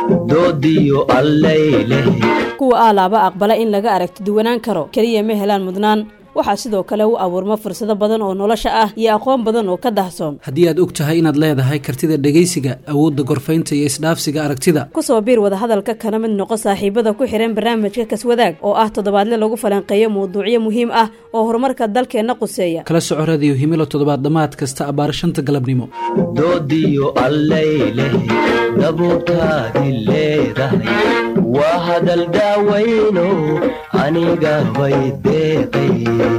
doodiyo allayleh kuwa aalaaba aqbala in laga aragti duwanaan karo keliya ma helaan mudnaan waxaa sidoo kale u abuurma fursado badan oo nolosha ah iyo aqoon badan oo ka dahsoon haddii aad og tahay inaad leedahay kartida dhegaysiga awoodda gorfaynta iyo isdhaafsiga aragtida kusoo biir wadahadalka kana mid noqo saaxiibada ku xihan barnaamijka kaswadaag oo ah toddobaadle lagu falanqeeyo mawduucyo muhiim ah oo horumarka dalkeenna quseeya kala soco radiyo himilo toddobaad dhammaad kasta abbaar shanta galabnimo doodiyo allayleh dabuurtaadi leedahay waa hadal daawayno aniga bay deeqay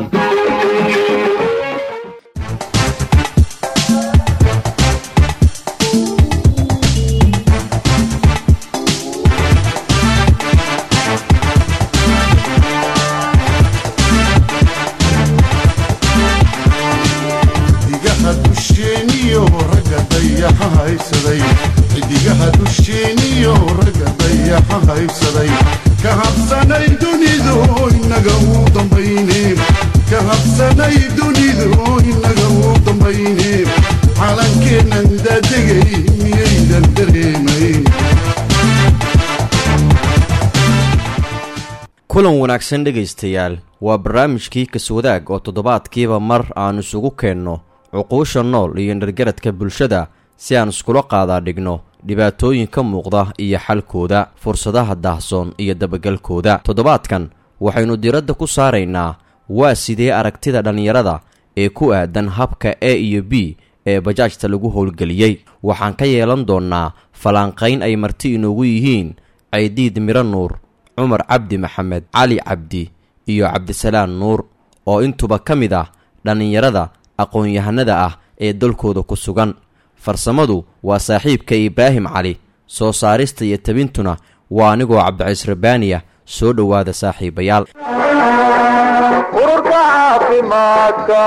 xidigaha dusheeniyo ragga dayaxa haysaday xidigaha dusheeniyo ragga dayaxa haysaday ka habsanay dunidu inaga uu dambayne ka habsanay dunidu inaga uu dambayne calankeennan daadegay miyaydan dareemayn kulan wanaagsan dhegaystayaal waa barnaamijkii kaswadaag oo toddobaadkiiba mar aan isugu keenno cuquusha nool iyo dhargaradka bulshada si aan iskula qaadaa dhigno dhibaatooyin ka muuqda iyo xalkooda fursadaha daahsoon iyo dabagalkooda toddobaadkan waxaynu diradda ku saaraynaa waa sidee aragtida dhallinyarada ee ku aadan habka a iyo b ee bajaajta lagu howlgeliyey waxaan ka yeelan doonnaa falanqayn ay marti inoogu yihiin caydiid miro nuur cumar cabdi maxamed cali cabdi iyo cabdisalaan nuur oo intuba ka mid ah dhallinyarada aqoon-yahanada ah ee dalkooda ku sugan farsamadu waa saaxiibka ibraahim cali soo saarista iyo tabintuna waa anigoo cabdiciis rabbaaniya soo dhowaada saaxiibayaal ururka caafimaadka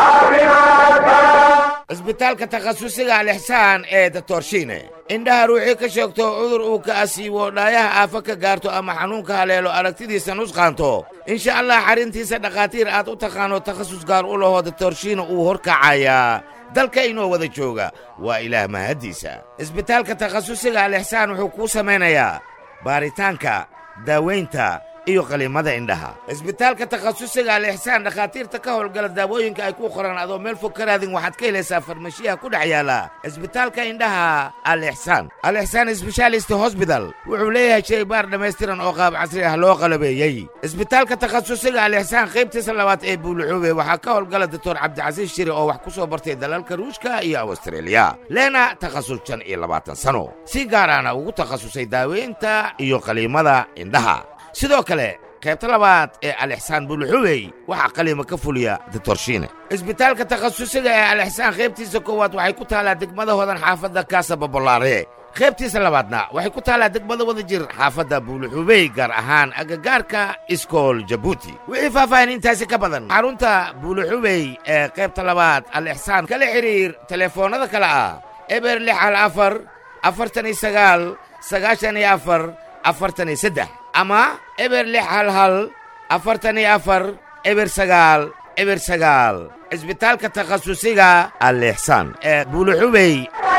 cisbitaalka takhasusiga alixsaan ee datorshiine indhaha ruuxii ka sheegto cudur uu ka asiibo dhaayaha aafo ka gaarto ama xanuunka haleelo aragtidiisa nusqaanto insha allah xarrintiisa dhakhaatiir aad u taqaano takhasus gaar u lahoo datorshiine uu horkacayaa dalka inoo wada jooga waa ilaah mahaddiisa cisbitaalka takhasusiga alixsaan wuxuu kuu samaynayaa baaritaanka daawaynta iyo qaliimada indhaha cisbitaalka takhasusiga alixsaan dhakhaatiirta ka howlgala daawooyinka ay ku qoraan adoo meel fog ka raadin waxaad ka helaysaa farmashiyaha ku dhex yaala cisbitaalka indhaha alixsaan alixsaan sbeshaalist hosbital wuxuu leeyahay shaybaar dhammaystiran oo qaab casri ah loo qalabeeyey cisbitaalka takhasusiga alixsaan qaybtiisa labaad ee buuluxuube waxaa ka howlgala doctor cabdicasiis shiri oo wax ku soo bartay dalalka ruushka iyo awstreeliya leena takhasus shan iyo labaatan sano si gaaraana ugu takhasusay daaweynta iyo qaliimada indhaha sidoo kale qaybta labaad ee alixsaan buluxubey waxaa qaliima ka fuliya ditorshiine cisbitaalka takhasusiga ee alixsaan qaybtiisa koowaad waxay ku taallaa degmada hodan xaafadda kaasa babolaare qaybtiisa labaadna waxay ku taallaa degmada wada jir xaafadda buuluxubey gaar ahaan agagaarka iskool jabuuti wixii faahfaahin intaasi ka badan xarunta buuluxubey ee qaybta labaad alixsaan kala xidhiir telefoonnada kale ah eber lix hal afar afartan iyo sagaal sagaashan iyo afar afartan iyo saddex ama eber lix hal hal afartan iyo afar eber sagaal eber sagaal cisbitaalka takhasusiga alixsaan ee buuluxubey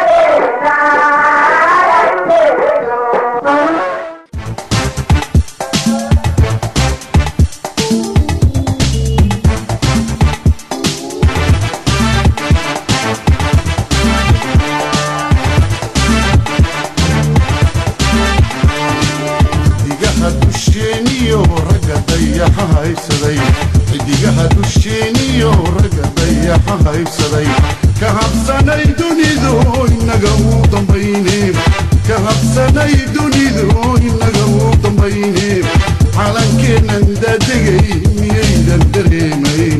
xidigaha dusheeniyo ragga dayaxa haysaday xidigaha dusheeniyo ragga dayaxa haysaday ka habsanay dunidu inaga uu dambayne ka habsanay dunidu inaga uu dambayne calankeennan daadegay miyaydan dareemayn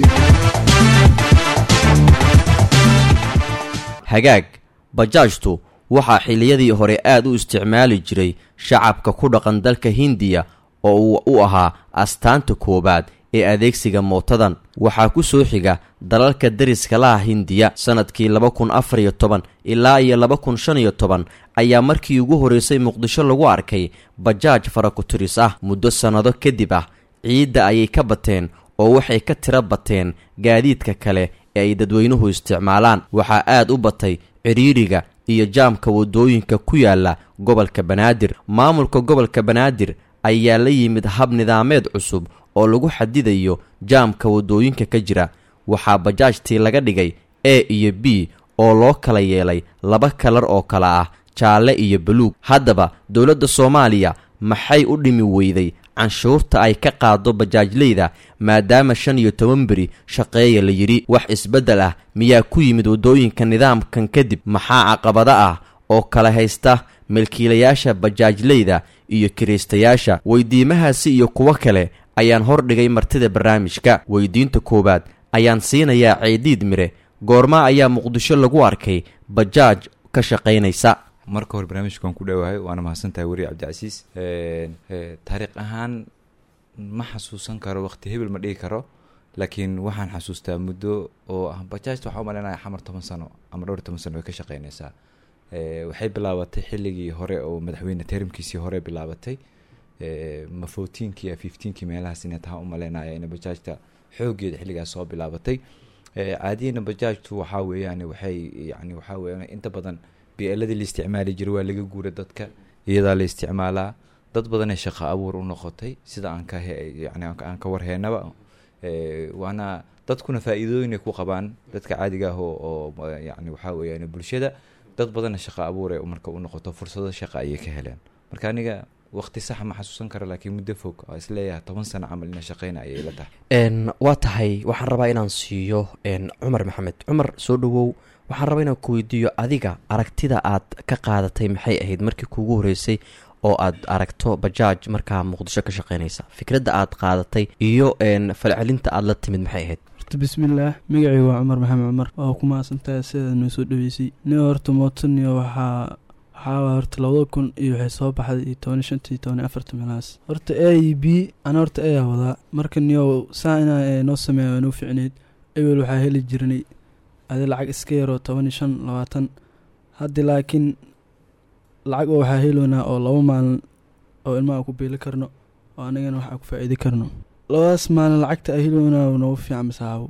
hagaag bajaajtu waxaa xilliyadii hore aad u isticmaali jiray shacabka ku dhaqan dalka hindiya oo uu u ahaa astaanta koowaad ee adeegsiga mootadan waxaa ku soo xiga dalalka deriska laha hindiya sannadkii laba kun afar iyo toban ilaa iyo laba kun shan iyo toban ayaa markii ugu horreysay muqdisho lagu arkay bajaaj farakuturis ah muddo sannado kadib ah ciidda ayay ka bateen oo waxay ka tiro bateen gaadiidka kale ee ay dadweynuhu isticmaalaan waxaa aad u batay cidhiidhiga iyo jaamka waddooyinka ku yaala gobolka banaadir maamulka gobolka banaadir ayaa la yimid hab nidaameed cusub oo lagu xadidayo jaamka waddooyinka ka jira waxaa bajaajtii laga dhigay a iyo b oo loo kala yeelay laba kalar oo kale ah jaalle iyo baluug haddaba dowladda soomaaliya maxay u dhimi weyday canshuurta ay ka qaado bajaajleyda maadaama shan iyo toban beri shaqeeya la yidhi wax isbeddel ah miyaa ku yimid waddooyinka nidaamkan kadib maxaa caqabado ah oo kala haysta milkiilayaasha bajaajleyda iyo kiraystayaasha weydiimahaasi iyo kuwo kale ayaan hordhigay martida barnaamijka weydiinta koowaad ayaan siinayaa ceediid mire goorma ayaa muqdisho lagu arkay bajaaj ka shaqaynaysa marka hore barnaamijka waan ku dhowahay waana mahadsantahay weri cabdicasiis taariikh ahaan ma xasuusan karo waqti hebel ma dhigi karo laakiin waxaan xasuustaa muddo oo ah bajaajta waxaa umalinaya xamar toban sano ama dhowr toban sano way ka shaqeynaysaa waxay bilaabatay xilligii hore oo madaxweyne terimkiisii hore bilaabatay ma fourteenkii a fifteenkii meelahaas inay taha umaleynaya in bajaajta xoogeeda xilligaas soo bilaabatay caadiyana bajaajtu waxaa weeyaan waxay yani waxaa weeyaan inta badan bi-eladii la isticmaali jiray waa laga guura dadka iyadaa la isticmaalaa dad badanee shaqo abuur u noqotay sida aan ka yani aan ka warheenaba waana dadkuna faa-iidooyinay ku qabaan dadka caadiga ah oo oo yani waxaa weeyaan bulshada dad badanna shaqo abuuray marka u noqoto fursado shaqa ayay ka heleen marka aniga waqti sax ma xasuusan karo laakiin muddo fog oo isleeyahay toban sano camal ina shaqeyna ayay la tahay waa tahay waxaan rabaa inaan siiyo cumar maxamed cumar soo dhawow waxaan rabaa inaan ku weydiiyo adiga aragtida aad ka qaadatay maxay ahayd markii kuugu horeysay oo aad aragto bajaaj markaa muqdisho ka shaqeynaysa fikradda aad qaadatay iyo falcelinta aad la timid maxay ahayd horta bismillaah magacii waa cumar maxamed cumar waa ku mahadsantahay sidaad noo soo dhaweysay nin horta mootaniyo waxaa waxaa horta labada kun iyo waxay soo baxday iyo tobani shantii tobani afarta meelahaas horta a e b ana horta ayaa wadaa marka niyo saa inaa noo sameeya waa noo ficneyd ewel waxaa heli jirnay adi lacag iska yaroo toban iyo shan labaatan haddi laakiin lacag oo waxaa heloynaa oo laba maalin oo ilmaha ku beeli karno oo anagana waxaa ku faa-iidi karno labadaas maalin lacagta a heloynaa noogu fiican masaabo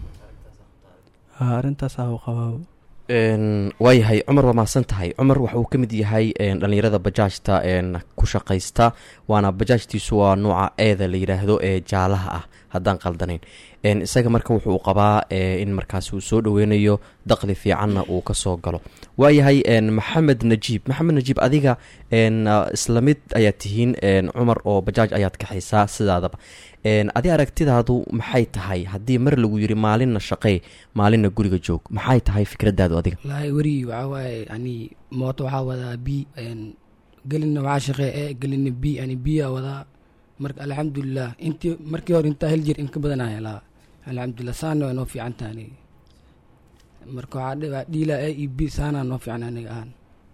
ha arrintaas ahu qabaabo waayahay cumar waa mahadsan tahay cumar waxa uu ka mid yahay dhallinyarada bajaajta ku shaqaysta waana bajaajtiisu waa nooca eeda la yidhaahdo ee jaalaha ah haddaan qaldanayn isaga marka wuxuu qabaa in markaas uu soo dhoweynayo daqli fiicanna uu kasoo galo waayahay maxamed najiib maxamed najiib adiga isla mid ayaad tihiin cumar oo bajaaj ayaad kaxaysaa sidaadaba adi aragtidaadu maxay tahay haddii mar lagu yiri maalinna shaqee maalinna guriga joog maxay tahay fikradaadu adiga wallaahi weri waxaa waaye yani mooto waxaa wadaa b gelina waxaa shaqee e gelina b yani biyaa wadaa marka alxamdulilah intii markii hore intaa hel jir in ka badanaa helaa alxamdulilah saana waa noo fiican taha aniga marka waxaa dhiila a e b saanaa noo fiican aniga ahaan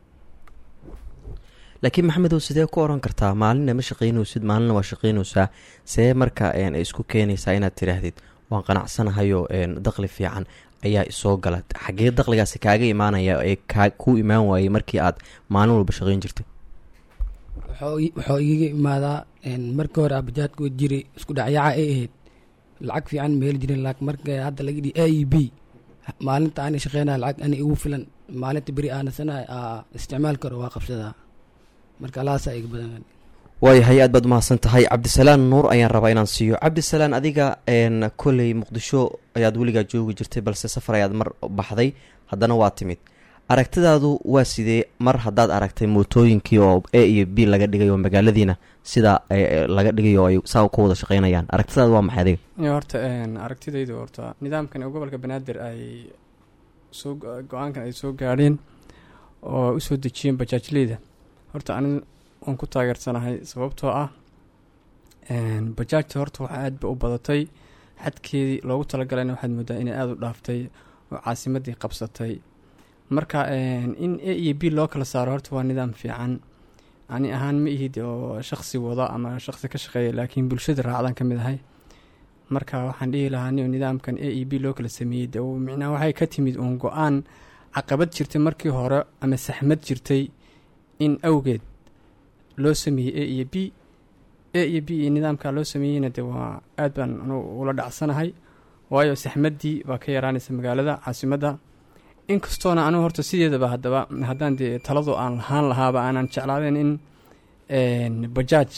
laakiin maxamedow sidee ku oran kartaa maalinna ma shaqeynaysid maalinna waa shaqeynaysaa see marka isku keenaysaa inaad tidhaahdid waan qanacsanahayo daqli fiican ayaa isoo gala xagee daqligaasi kaaga imaanaya ee kuu imaan waayey markii aad maalin walba shaqeyn jirtay waxuu igaga imaadaa markii hore abajaadka jiray isku dhacyaca ay ahayd lacag fiican ma heli jirin laakiin marka hadda laga dhihi a e b maalinta ana shaqeynaya lacag ana igu filan maalinta beri aanasana isticmaal karo waa qabsadaa marka alahaasaa iga badan waayahay aad baad umahadsan tahay cabdisalaan nuur ayaan rabaa inaan siiyo cabdisalaan adiga koley muqdisho ayaad weligaa joogi jirtay balse safar ayaad mar baxday haddana waa timid aragtidaadu waa sidee mar haddaad aragtay mootooyinkii oo a iyo b laga dhigay oo magaaladiina sida laga dhigay oo ay saa ka wada shaqeynayaan aragtidaadu waa maxay adiga horta aragtidaydu horta nidaamkan ee gobolka banaadir ay soo go-aankan ay soo gaadheen oo usoo dejiyeen bajaajleyda horta ani waan ku taageersanahay sababtoo ah bajaajta horta waxaa aad ba u badatay xadkeedii loogu talagalana waxaad moodaa inay aada u dhaaftay oo caasimadii qabsatay marka in a iyo b loo kala saaro horta waa nidaam fiican ani ahaan ma ihid oo shaqsi wada ama shaqsi ka shaqeeya laakiin bulshada raacdan ka mid ahay marka waxaan dhihi lahaa ni nidaamkan a e b loo kala sameeyey de micnaha waxay ka timid uun go-aan caqabad jirtay markii hore ama saxmad jirtay in awgeed loo sameeyey a iyo b a iyo b iyo nidaamka loo sameeyeyna de waa aad baan anu ula dhacsanahay waayo saxmaddii baa ka yaraanaysa magaalada caasimadda inkastoona anigu horta sideedaba haddaba haddaan dee taladu aan lahaan lahaaba aanan jeclaadeen in een, bajaaj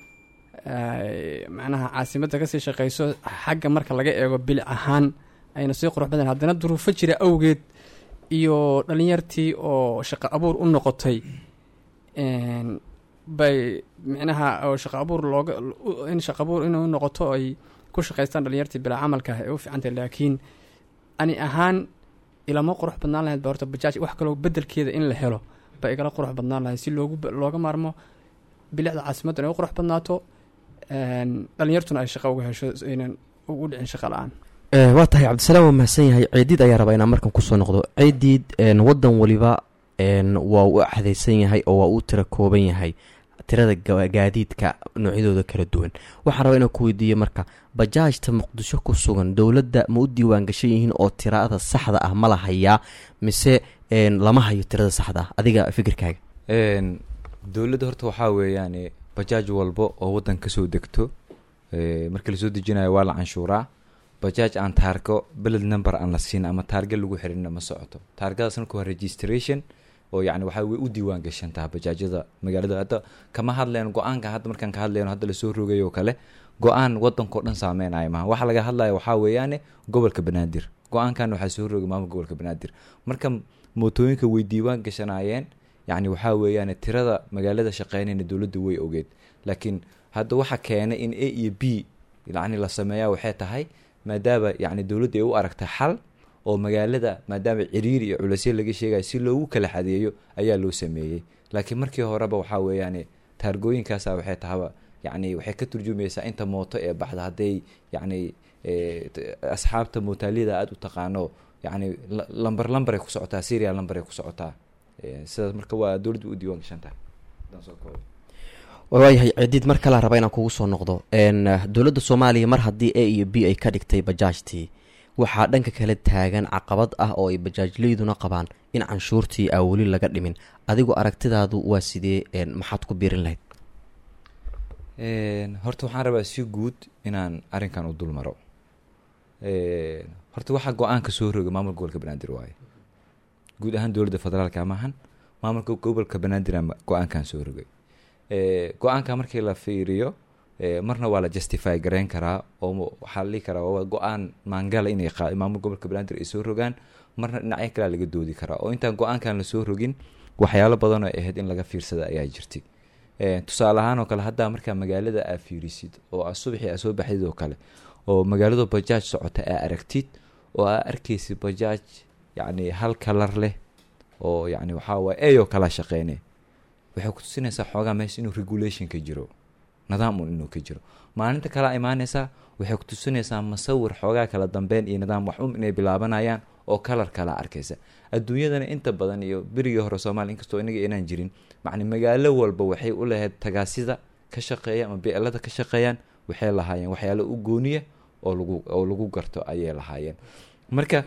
ay macnaha caasimadda kasii shaqeyso xagga marka laga eego bilic ahaan ayna sii qurux badan haddana duruufo jira awgeed iyo dhalinyartii oo shaqo abuur u noqotay een, bay micnaha oo shaqo abuur looga u- in shaqo abuur inuu noqoto ay ku shaqaystaan dhalinyartii bilaa camalka ah ee u fiicantahay laakiin ani ahaan ilama qurux badnaan lahayd ba horta bajaaj wax kaloo bedelkeeda in la helo ba igala qurux badnaan lahayd si loogu looga maarmo bilicda caasimadda inay u qurux badnaato een, dhalinyartuna ay shaqo uga hesho aynan ugu dhicin shaqo la-aan Eh, waa tahay cabdisalaam waa mahadsan yahay ceediid ayaa rabaa inaan markan kusoo noqdo ceediid een, wadan waliba een, waa u axdaysan yahay oo waa u tira kooban yahay tirada ga- gaadiidka noocyadooda kala duwan waxaan rabaa inaan ku weydiiyo marka bajaajta muqdisho ku sugan dowladda ma u diiwaan gashan yihiin oo tirada saxda ah ma la hayaa mise een, lama hayo tirada saxda ah adiga fikirkaaga Een, dowladda horta waxaa weeyaan bajaaj walbo oo waddan kasoo degto ee, marka lasoo dejinayo waa la canshuuraa bajaaj aan taargo beled number aan la siin ama taarga lagu xirinna ma socoto taargadaas marka waa registration oo yacni waxaa way u diiwaan gashan taha bajaajyada magaalada hadda kama hadleen go-aanka hadda markaan ka hadlayno hadda lasoo rogay oo kale go-aan waddankao dhan saameynaya maha waxa laga hadlaya waxaa weeyaane gobolka banaadir go-aankan waxaa soo rogay maamulka gobolka banaadir marka mootooyinka way diiwaan gashanayeen yacni waxaa weeyaan tirada magaalada shaqeynayna dowladda way ogeed laakiin hadda waxa keenay in a iyo b yacni la sameeyaa waxay tahay maadaama yacni dowladda ay u aragtay xal oo magaalada maadaama ciriiri iyo culeysyo laga sheegayo si loogu kala xadeeyo ayaa loo sameeyey laakiin markii horeba waxaa weeyaan taargooyinkaasa waxay tahaba yacni waxay ka turjumaysaa inta mooto ee baxda hadday yacni eh, t- asxaabta mootaaliyada aada u taqaano yacni la- lambar lambar ay ku socotaa serial lambar ay ku socotaa Eh, sidaas marka waa dowladda u diiwaan gashan tahay Haddaan soo koobo. waayahay ceediid mar kale raba inaan kugu soo noqdo een, dowladda soomaaliya mar haddii a iyo b ay ka dhigtay bajaajtii waxaa dhanka kale taagan caqabad ah oo ay bajaajleyduna qabaan in canshuurtii aa weli laga dhimin adigu aragtidaadu waa sidee een, maxaad ku biirin lahayd Een, horta waxaan rabaa si guud inaan arrinkan u dul maro Een, horta waxaa go-aanka soo rogay maamulka gobolka banaadir waaye guud ahaan dowladda federaalka maahan maamulka gobolka banaadir aa go-aankan soo rogay Ee, go-aanka markii la fiiriyo ee, marna waa la justify gareyn karaa oo mo- waxaa la dhihi karaa waa go-aan maangala inay qa- maamulka gobolka banaadir ay soo rogaan marna dhinacyo kalea laga doodi karaa oo intaan go-aankan la soo rogin waxyaalo badan oo ay ahayd in laga fiirsada ayaa jirtay Ee, tusaale ahaan oo kale haddaa markaa magaalada aa fiirisid oo aa subaxii aa soo baxdid oo kale oo magaalada bajaaj socota aa aragtid oo aa arkaysid bajaaj yacni hal kalar leh oo yacni waxaa waye eyoo kala shaqeyne waxay kutusinaysaa xoogaa meesha inuu regulation ka jiro nidaam un inuu ka jiro maalinta kalea imaanaysaa waxay kutusinaysaa masawir xoogaa kala dambeyn iyo nidaam wax um inay bilaabanayaan oo kalar kala arkaysa adduunyadana inta badan iyo berigii hore soomaaliya inkastoo inaga inaan jirin macni magaalo walba waxay u lahayd tagaasida ka shaqeeya ama beelada ka shaqeeyaan waxay lahaayeen waxyaalo u gooniya oo lagu oo lagu garto ayay lahaayeen marka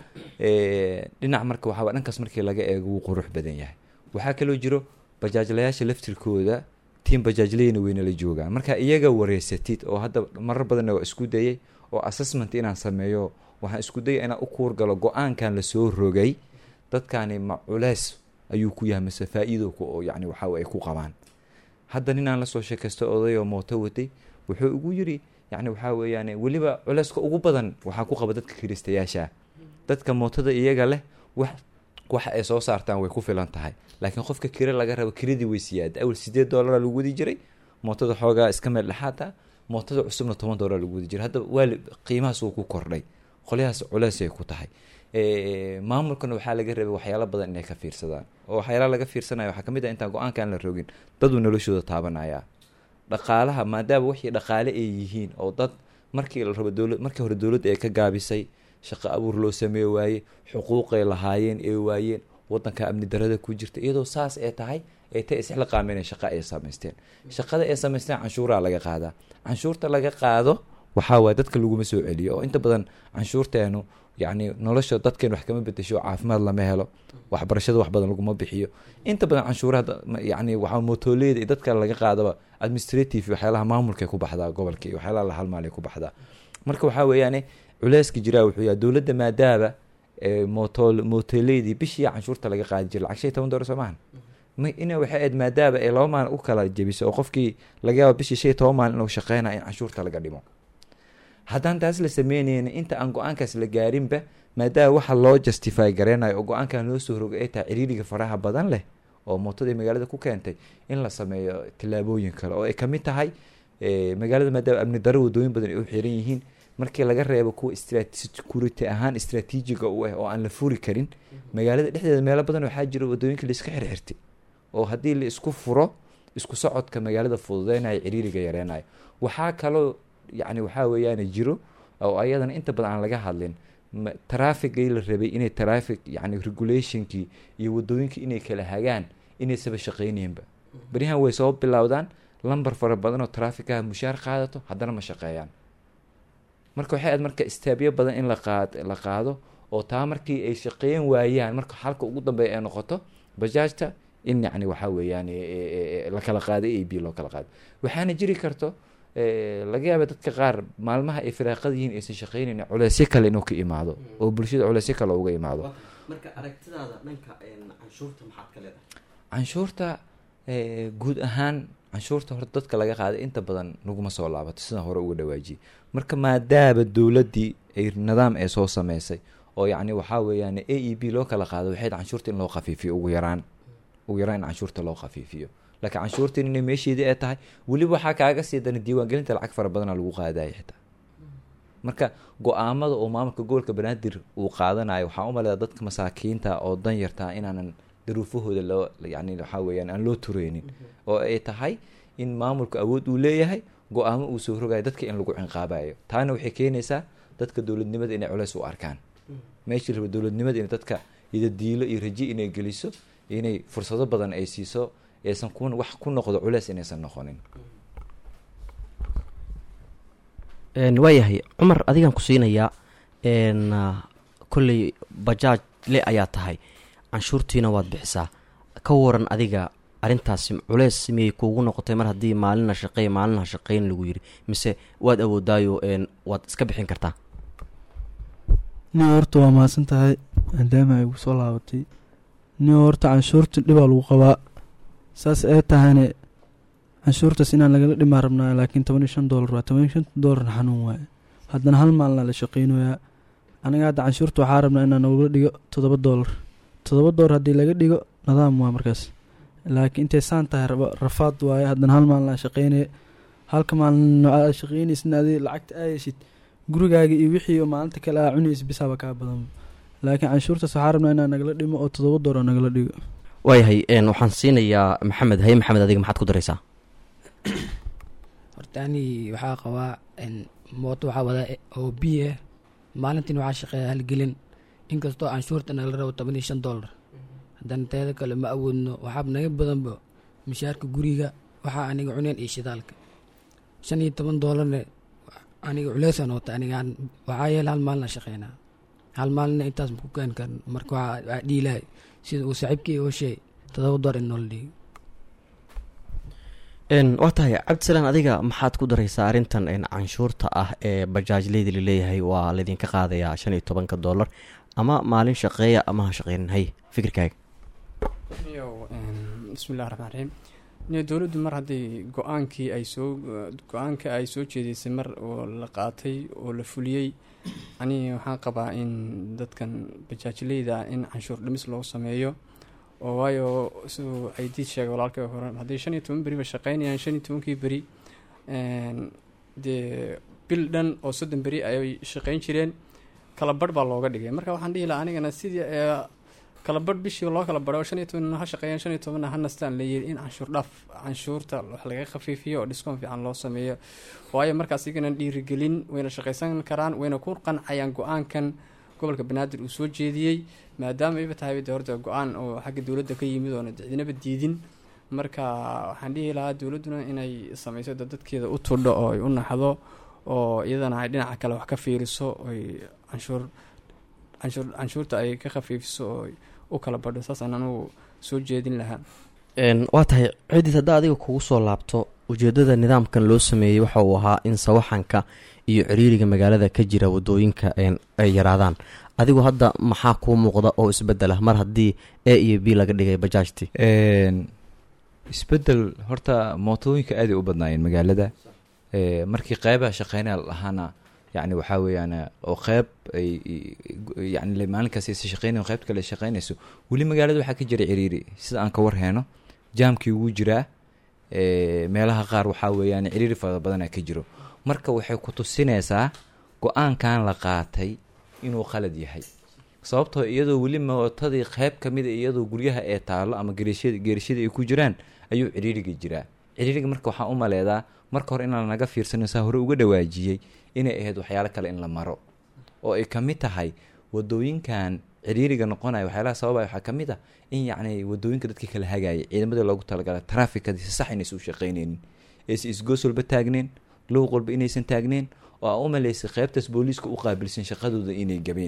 eh, dhinac marka waxaa dhankaas markii laga eego wuu qurux badan yahay waxaa kaloo jiro bajaajlayaasha laftirkooda tiim bajaajleyna weyna la joogaan marka iyaga wareysatid oo hadda marar badanna waa isku dayay oo assessment inaan sameeyo waxaan isku dayay inaan u kuurgalo go-aankan lasoo rogay dadkani ma culeys ayuu ku yahay mise faa-iido ku oo yacni waxa ay ku qabaan hadda ninaan lasoo sheekaysto oday oo mooto watay wuxuu igu yiri yacni waxaa weeyaan weliba culeyska ugu badan waxaa ku qaba dadka kiristayaasha dadka mootada iyaga leh wax waxa ay soo saartaan way ku filan tahay laakiin qofka kire laga rabo kiradii way siyaada awal sideed doolara lagu wadi jiray mootada xoogaa iska meel dhexaata mootada cusubna toban doolar lagu wadi jiray hadda waali qiimahaas wuu ku kordhay qolyahaas culeysay ku tahay Eh, maamulkana waxaa laga rabay waxyaalo badan inay ka fiirsadaan oo waxyaalaha laga fiirsanaya waxaa kamid ah intaan go-aankaan la rogin daduu noloshooda taabanaya dhaqaalaha maadaama wixii dhaqaale ay yihiin oo dad markii la rabo dowlad markii hore dowladda ay ka gaabisay shaqo abuur loo sameey waaye xuquuqay lahaayeen ee waayeen wadanka amni darada ku jirta iyadoo saas ay tahay ay ta isla qaameen shaqa ay samaysteen shaqada ay samaysteen canshuuraa laga qaadaa canshuurta laga qaado waxaa waaye dadka laguma soo celiyo oo inta badan canshuurteenu yacni nolosha dadkeen wax kama bedesho caafimaad lama helo waxbarashada wax badan laguma bixiyo inta badan canshuuraha da- ma- yacni waxaa mootooleeda iyo dadka laga qaadaba administrative waxyaalaha maamulkay ku baxdaa gobolka iyo waxyaalaha la halmaalay ku baxdaa marka waxaa weeyaane culeyska jiraa wuxuu yahay dowladda maadaaba ee moto mooteleydii bishii canshuurta laga qaadi jiray lacag shan iyo toban doolar soo maahan ma ina waxay ahayd maadaama ay laba maalin u kala jebiso oo qofkii laga yaabo bishii shan iyo toban maalin inuu shaqeynaya in canshuurta laga dhimo haddaan taas la sameyneyna inta aan go-aankaas la gaarinba maadaama waxa loo justify gareynayo oo go-aankan loo soo rogay ay tahay ciriiriga faraha badan leh oo mootadii magaalada ku keentay in la sameeyo tillaabooyin kale oo ay kamid tahay eh, magaalada maadaama amni daro wadooyin badan ay u xiran yihiin markii laga reebo kuwa istrat- security ahaan istraatiijiga u ah oo aan la furi karin magaalada dhexdeeda meelo badan waxaa jira wadooyinka laiska xirxirtay oo haddii la isku furo isku socodka magaalada fududeynayo ciriiriga yareynayo waxaa kaloo yacni waxaa weeyaan jiro oo ayadana inta badan aan laga hadlin ma- traafigii la rabay inay traffic yacni regulationkii iyo wadooyinkii inay kala hagaan inaysaba shaqeynayinba beryahan way soo bilowdaan lambar fara badan oo trafficaha mushaar qaadato haddana ma shaqeeyaan marka waxay ahayd marka istaabyo badan in la qaad la qaado oo taa markii ay shaqeyn waayaan marka xalka ugu dambeeya ay noqoto bajaajta in yacni waxaa weeyaan e- e- e- la kala qaado a b loo kala qaado waxaana jiri karto eh, laga yaaba dadka qaar maalmaha ay firaaqada yihiin aysan shaqeynayn culeysyo kale inuu ka imaado oo bulshada culeysyo kale uga imaado marka aragtidaada dhanka canshuurta maxaad ka leedahay canshuurta eh, guud ahaan canshuurta horta dadka laga qaaday inta badan naguma soo laabato sidaan hore uga dhawaajiyey marka maadaama dowladdii ay nidaam ay soo sameysay oo yacni waxaa weeyaan a e b loo kala qaado waxay tahay canshuurta in loo khafiifiyo ugu yaraan ugu yaraan in canshuurta loo khafiifiyo laakiin canshuurtiin inay meesheedii ay tahay weliba waxaa kaaga sii dana diiwaangelinta lacag fara badana lagu qaadaya xitaa marka go-aamada oo maamulka gobolka banaadir uu qaadanayo waxaa u maleedaa dadka masaakiinta oo dan yartaa inaanan daruufahooda loo yani waxaa weeyaan aan loo tureynin oo ay tahay in maamulku awood uu leeyahay go-aamo uu soo rogayo dadka in lagu cinqaabayo taana waxay keenaysaa dadka dowladnimada inay culeys u arkaan meeshii raba dowladnimada in dadka idadiilo iyo raji inay geliso inay fursado badan ay siiso aysan ku wax ku noqdo culeys inaysan noqonin waayahay cumar adigaan ku siinayaa n kolley bajaaj le ayaa tahay canshuurtiina waad bixisaa ka waran adiga arrintaasi culeys miyay kuugu noqotay mar haddii maalina shaqeey maalinaha shaqeyn lagu yiri mise waad awoodaayo n waad iska bixin kartaa nin horta waa mahadsan tahay maadaama ay igu soo laabatay nin horta canshuurta dhibaa lagu qabaa saas ee tahayne canshuurtaas inaan lagala dhimaa rabnaa laakiin toban iyo shan doolar waa toban iyo shan doolarna xanuun waaye haddana hal maalina la shaqeynayaa aniga hadda canshuurta waxaa rabnaa inaan nogala dhigo toddoba doolar toddoba doolar haddii laga dhigo nidaam waa markaas laakiin intay saan tahay raba rafaad waaye haddana hal maalin aa shaqeynaya halka maalin aa shaqeynaysidna adi lacagta aayaysid gurigaaga iyo wixii oo maalinta kale aa cunaysid bisaaba kaa badan laakiin canshuurtaas waxaa rabnaa inaan nagala dhimo oo toddoba doolar nagala dhigo waayahay n waxaan siinayaa maxamed haye maxamed adiga maxaad ku daraysaa horta ani waxaa qabaa mooto waxaa wadaa oo b ah maalintiin waxaa shaqeeya halgelin inkastoo canshuurta nagala rabo toban iyo shan doolar haddana teeda kale ma awoodno waxaaba naga badanba mishaarka guriga waxaa aniga cuneen iyo shidaalka shan iyo toban doolarne aniga culeysaan wata anigaan waxaa yeele hal maalina shaqeynaa hal maalina intaas ma ku keeni karin marka waxaa waa dhiilahay sida uu saaxiibkii oo sheey todoba doolar in noola dhigo n waa tahay cabdisalaan adiga maxaad ku daraysaa arrintan n canshuurta ah ee bajaajleyda laleeyahay waa laydinka qaadayaa shan iyo tobanka doolar ama maalin shaqeeya ama ha shaqeynin hay fikirkaaga iyo bismillahi raxmaan raxiim niyo dowladdu mar haddii go-aankii ay soo go-aanka ay soo jeedeysay mar oo la qaatay oo la fuliyey ani waxaan qabaa in dadkan bajaajleyda in canshuur dhimis loo sameeyo oo waayo siduu ay diid sheegay walaalkay hore haddii shan iyo toban beri ba shaqeynayaan shan iyo tobankii beri dee bil dhan oo soddon beri ayay shaqeyn jireen kala barh baa looga dhigay marka waxaan dhihi lahaa anigana sidii kala barh bishii loo kala badho shan iyo tobanna ha shaqeeyaan shan iyo tobanna ha nastaan layiri in canshuur dhaaf canshuurta wax laga khafiifiyo oo dhiskoon fiican loo sameeyo waayo markaas igana dhiirigelin wayna shaqeysan karaan wayna ku qancayaan go-aankan gobolka banaadir uu soo jeediyey maadaama iba tahay de horta go-aan oo xagga dowladda ka yimid oona cidinaba diidin marka waxaan dhihi lahaa dowladduna inay sameyso da dadkeeda u tudho oo ay u naxdo oo iyadana ay dhinaca kale wax ka fiiriso oy canshuur canshuur canshuurta ay ka khafiifiso oo u kala badho saasaan anugu soo jeedin lahaa waa tahay cidiis haddaa adiga kugu soo laabto ujeedada nidaamkan loo sameeyey waxa uu ahaa in sawaxanka iyo ciriiriga magaalada ka jira wadooyinka ay yaraadaan adigu hadda maxaa kuu muuqda oo isbedela mar haddii a iyo b laga dhigay bajaajti isbedel horta mootooyinka aaday u badnaayeen magaalada markii qeybaha shaqeynaya lahaana yani waxaa weeyaan oo qeyb ay yani maalinkaas aysa shaqeynayn qeybta kale ay shaqeynayso weli magaalada waxaa ka jira ciriiri sida aan ka warheyno jaamkii wuu jiraa meelaha qaar waxaa weeyaan ciriiri fara badana ka jiro marka waxay ku tusinaysaa go-aankan la qaatay inuu qalad yahay sababtoo iyadoo weli mootadii qeyb ka mida iyadoo guryaha ee taalo ama geerishada geerishada ay ku jiraan ayuu ciriiriga jiraa ciriiriga marka waxaa u maleedaa marka hore inaan naga fiirsano saa hore uga dhawaajiyey inay ahayd waxyaalo kale in la maro oo ay ka mid tahay wadooyinkan ciriiriga noqonaya waxyaalaha sababaya waxaa ka mid ah in yacni wadooyinka dadka kala hagaayay ciidamadii loogu talagalay traafikadii si sax inaysa u shaqeyneynin aysa isgoos walba taagneen luuq walba inaysan taagneen oo aa u malaysay qeybtaas booliiska u qaabilsan shaqadooda inay gabeen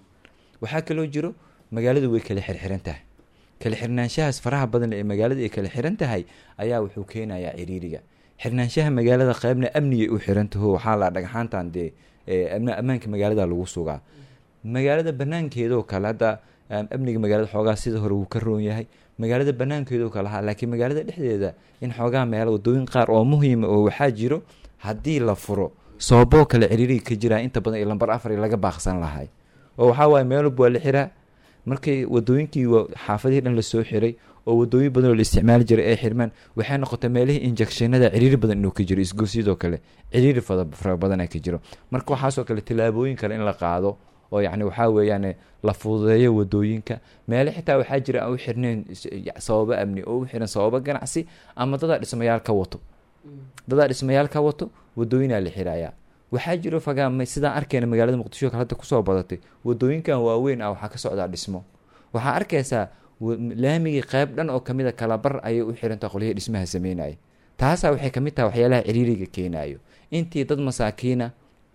waxaa kaloo jiro magaaladu way kala xirxiran tahay kala xirnaanshahaas faraha badan ee magaalada ay kala xiran tahay ayaa wuxuu keenayaa ciriiriga xirnaanshaha magaalada qeybna amnigay u xirantaho waxaa la dhagxaantan dee ammaanka magaalada lagu sugaa magaalada banaankeedoo kale hadda amniga magaalada xoogaa sida hore wuu ka roon yahay magaalada banaankeedoo kale ha laakiin magaalada dhexdeeda in xoogaa meelo wadooyin qaar oo muhiima oo waxaa jiro haddii la furo sababoo kale ciriiriga ka jiraa inta badan iyo lambar afar laga baaqsan lahay oo waxaa waaye meel walba waa la xiraa markii wadooyinkii xaafadihii dhan lasoo xiray oo wadooyin badan oo la isticmaali jiray ay xirmaan waxay noqotay meelihii injectionada ciriiri badan inuu ka jiro isgoosiyadoo kale ciriiri fara badana ka jiro marka waxaasoo kale tilaabooyin kale in la qaado oo yacni waxaa weeyaan la fududeeyo wadooyinka meele xitaa waxaa jira aan u xirneyn sababo amni oo u xiran sababo ganacsi ama dadaa dhismayaal ka wato dadaa dhismayaal ka wato wadooyinaa la xirayaa waxaa jiro fagaama sidaan arkeyna magaalada muqdisho kale hadda kusoo badatay wadooyinkan waaweyn ah waxaa ka socdaa dhismo waxaa arkaysaa laamigii qeyb dhan oo kamid a kalabar ayay u xirantaha qolyahii dhismaha sameynaya taasaa waxay kamid tahay waxyaalaha ciriiriga keenayo intii dad masaakiina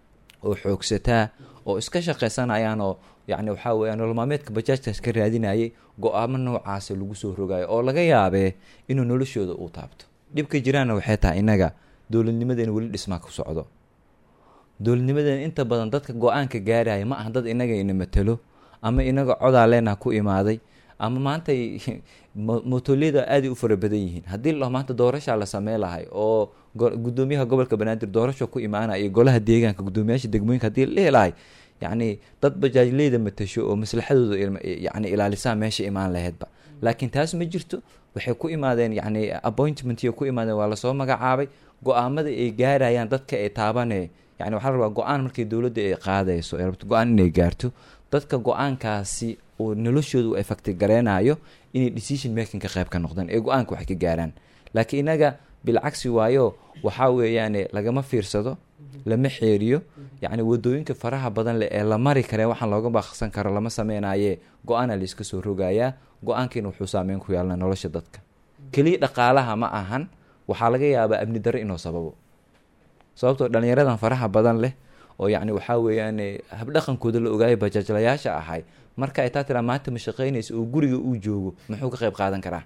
oo xoogsataa oo iska shaqaysanayaan oo yacni waxaa weeya nolol maalmeedka bajaajkaas ka raadinayay go-aamo noocaasa lagu soo rogayo oo laga yaabee inuu noloshooda uu taabto dhibka jiraanna waxay tahay innaga dowladnimadeena weli dhismaa ku socdo dowladnimadeena inta badan dadka go-aanka gaaraya ma aha dad inaga ina matalo ama inaga codaa leenaha ku imaaday ama maantay mootoliyada aaday u fara badan yihiin haddii la dhaho maanta doorashaa la samey lahay oo gudoomiyaha gobolka banaadir doorasho ku imaanaya iyo golaha deegaanka gudoomiyaasha degmooyinka hadii la dhihi lahay yacni dad bajaajleyda matasho oo maslaxadooda yani ilaalisaa meesha imaan laheydba laakiin taas ma jirto waxay ku imaadeen yacni appointment ku imaadeen waa lasoo magacaabay go-aamada ay gaarayaan dadka ay taabane yani waxaa la rabaa go-aan markii dowladda ay qaadayso ay rabto go-aan inay gaarto dadka go-aankaasi uu noloshooda u effecti gareynayo inay decision making ka qayb ka noqdaan ee go-aanka wax ka gaaraan laakiin inaga bilcagsi waayo waxaa weeyaane lagama fiirsado lama xeeriyo yacni wadooyinka faraha badan leh ee la mari karee waxaan looga baaqsan karo lama sameynaye go-aana layska soo rogayaa go-aankiina wuxuu saameyn ku yeelana nolosha dadka keliya dhaqaalaha ma ahan waxaa laga yaabaa amni darro inuu sababo sababtoo dhalinyaradan faraha badan leh oo yacni waxaa weeyaan habdhaqankooda la ogaayo bajaajlayaasha ahay marka ay taa tiraa maanta ma shaqeynaysa oo guriga uu joogo muxuu ka qayb qaadan karaa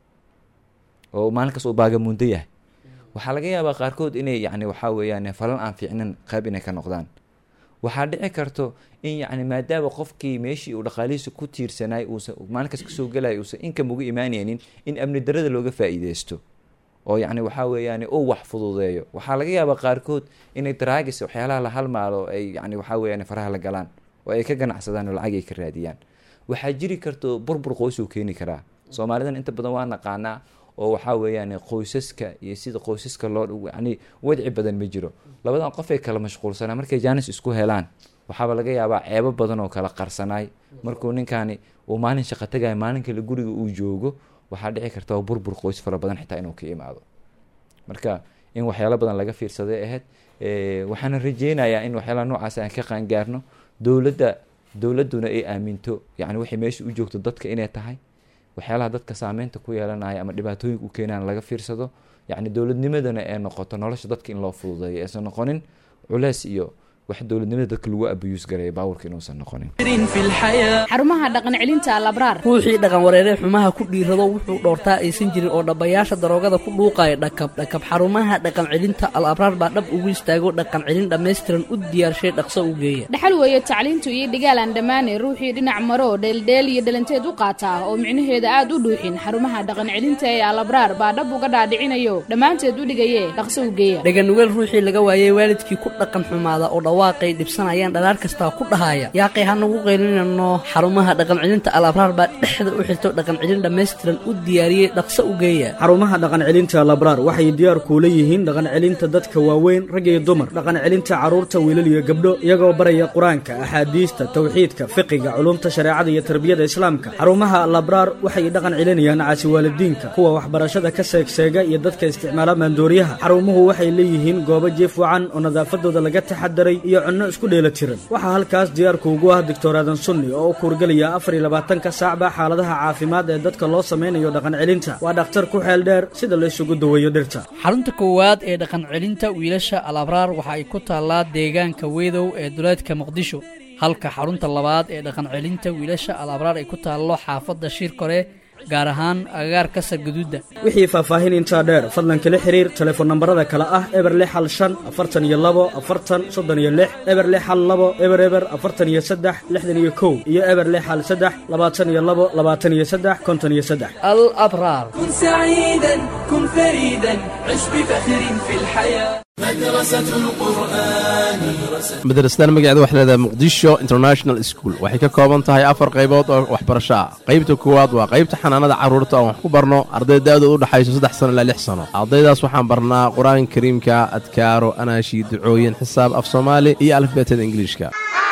oo maalinkaas uu baagamundo yahay waxaa laga yaabaa qaarkood inay yacni waxaa weeyaan falan aan fiicnin qayb inay ka noqdaan waxaa dhici karto in yacni maadaama qofkii meeshii uu dhaqaalihiisa ku tiirsanay uusan maalinkaas kasoo gelaya uusan inkam uga imaanaynin in amni darada looga faa-iideysto oo yacni waxaa weeyaan uu wax fududeeyo waxaa laga yaabaa qaarkood inay daraagis waxyaalaha la halmaalo ay yani waxaa weeyaan faraha la galaan oo ay ka ganacsadaan oo lacag ay ka raadiyaan waxaa jiri karto burbur qoysuu keeni karaa soomaalidan inta badan waa naqaanaa oo waxaa weeyaan qoysaska iyo sida qoysaska loo yani wadci badan ma jiro labadan qof ay kala mashquulsanaa markay jaanis isku helaan waxaaba laga yaabaa ceebo badan oo kala qarsanaay markuu ninkaani uu maalin shaqo tagayo maalin kale guriga uu joogo waxaa dhici karta oo burbur qoys fara badan xitaa inuu ka imaado marka in waxyaalo badan laga fiirsaday ahayd waxaana rajeynayaa in waxyaalaha noocaas aan ka qaangaarno dowladda dowladduna ay aaminto yani waxay meesha u joogto dadka inay tahay waxyaalaha dadka saameynta ku yeelanaya ama dhibaatooyinka u keenaan laga fiirsado yacni dowladnimadana ee noqoto nolosha dadka in loo fududeeyo aysan noqonin culeys iyo wax dowladnimada dadka lagu abuyuus gareeya baabuurka inuusan noqonin xarumaha dhaqan celinta alabraar ruuxii dhaqan wareere xumaha ku dhiirado wuxuu dhoortaa aysan jirin oo dhabbayaasha daroogada ku dhuuqaya dhakab dhakab xarumaha dhaqan celinta al abraar baa dhab ugu istaago dhaqan celin dhammaystiran u diyaarshay dhaqso u geeya dhaxal weeye tacliintu iyo dhigaalaan dhammaane ruuxii dhinac maro dheeldheel iyo dhalanteed u qaata oo micnaheeda aad u dhuuxin xarumaha dhaqan celinta ee alabraar baa dhab uga dhaadhicinayo dhammaanteed u dhigaye dhaqso u geeya dhaganugeel ruuxii laga waayey waalidkii ku dhaqan xumaada oo dhawaaqay dhibsanayaan dhalaar kastaa ku dhahaya yaaqay hanagu qaylinano xarumaha dhaqan celinta al abraar baa dhexda u xirto dhaqan celin dhammaystiran u diyaariyey dhaqso u geeya xarumaha dhaqan celinta labraar waxay diyaar kuula yihiin dhaqan celinta dadka waaweyn rag iyo dumar dhaqan celinta carruurta wiilal iyo gabdho iyagoo baraya qur-aanka axaadiista tawxiidka fiqiga culumta shareecada iyo tarbiyada islaamka xarumaha labraar waxay dhaqan celinayaan caasi waalidiinka kuwa waxbarashada ka seegseega iyo dadka isticmaala maandooriyaha xarumuhu waxay leeyihiin goobo jiif wacan oo nadaafadooda laga taxadaray iyo cunno isku dheela tiran waxaa halkaas diyaarku ugu ah doctor aadan sunni oo u kuurgelaya afar iyo labaatanka saacba xaaladaha caafimaad ee dadka loo samaynayo dhaqan celinta waa dhakhtar ku xeel dheer sida la isugu daweeyo dhirta xarunta koowaad ee dhaqan celinta wiilasha al abraar waxa ay ku taallaa deegaanka weedow ee duleedka muqdisho halka xarunta labaad ee dhaqan celinta wiilasha al abraar ay ku taallo xaafadda shiirkore gaar ahaan agagaarka sargaduudda wixii faahfaahin intaa dheer fadlan kala xiriir telefoon nambarada kale ah eber lix hal shan afartan iyo labo afartan soddon iyo lix eber lix hal labo eber eber afartan iyo saddex lixdan iyo kow iyo eber lix hal saddex labaatan iyo labo labaatan iyo saddex konton iyo saddex al abraar كن سعيدا كن فريدا عش بفخر في الحياة مدرسة القرآن madrasadan magaceeda waxay leedahay muqdisho international school waxay ka kooban tahay afar qaybood oo waxbarasho ah qaybta koowaad waa qaybta xanaanada carruurta oon wax ku barno arday da-dooda u dhexayso saddex sano ilaa lix sano ardaydaas waxaan barnaa qur-aanka kariimka adkaaro anaashi ducooyin xisaab af soomaali iyo alifbeetada ingiliishka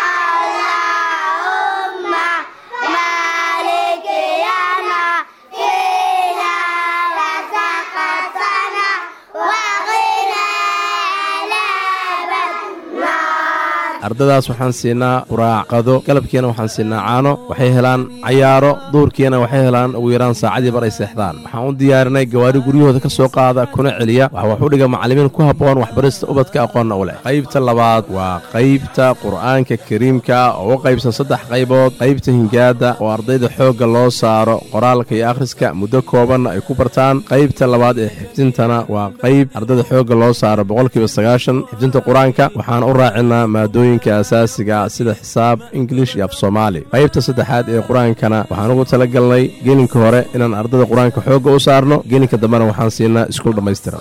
ardadaas waxaan siinaa quraacqado galabkiina waxaan siinaa caano waxay helaan cayaaro duurkiina waxay helaan ugu yaraan saacadii bar ay seexdaan waxaan u diyaarinay gawaari guryahooda ka soo qaada kuna celiya waxa wax u dhiga macallimiin ku habboon waxbarista ubadka aqoonna u leh qaybta labaad waa qaybta qur'aanka kariimka oo u qaybsan saddex qaybood qaybta hingaada oo ardayda xoogga loo saaro qoraalka iyo akhriska muddo koobanna ay ku bartaan qaybta labaad ee xifdintana waa qayb ardayda xoogga loo saaro boqolkiiba sagaashan xifdinta qur-aanka waxaan u raacinaa maadooyinka asaasiga sida xisaab ingilish iyo af soomaali qaybta saddexaad ee qur-aankana waxaan ugu tala galnay gelinka hore inaan ardayda qur-aanka xoogga u saarno gelinka dambena waxaan siinaa iskuul dhammaystiran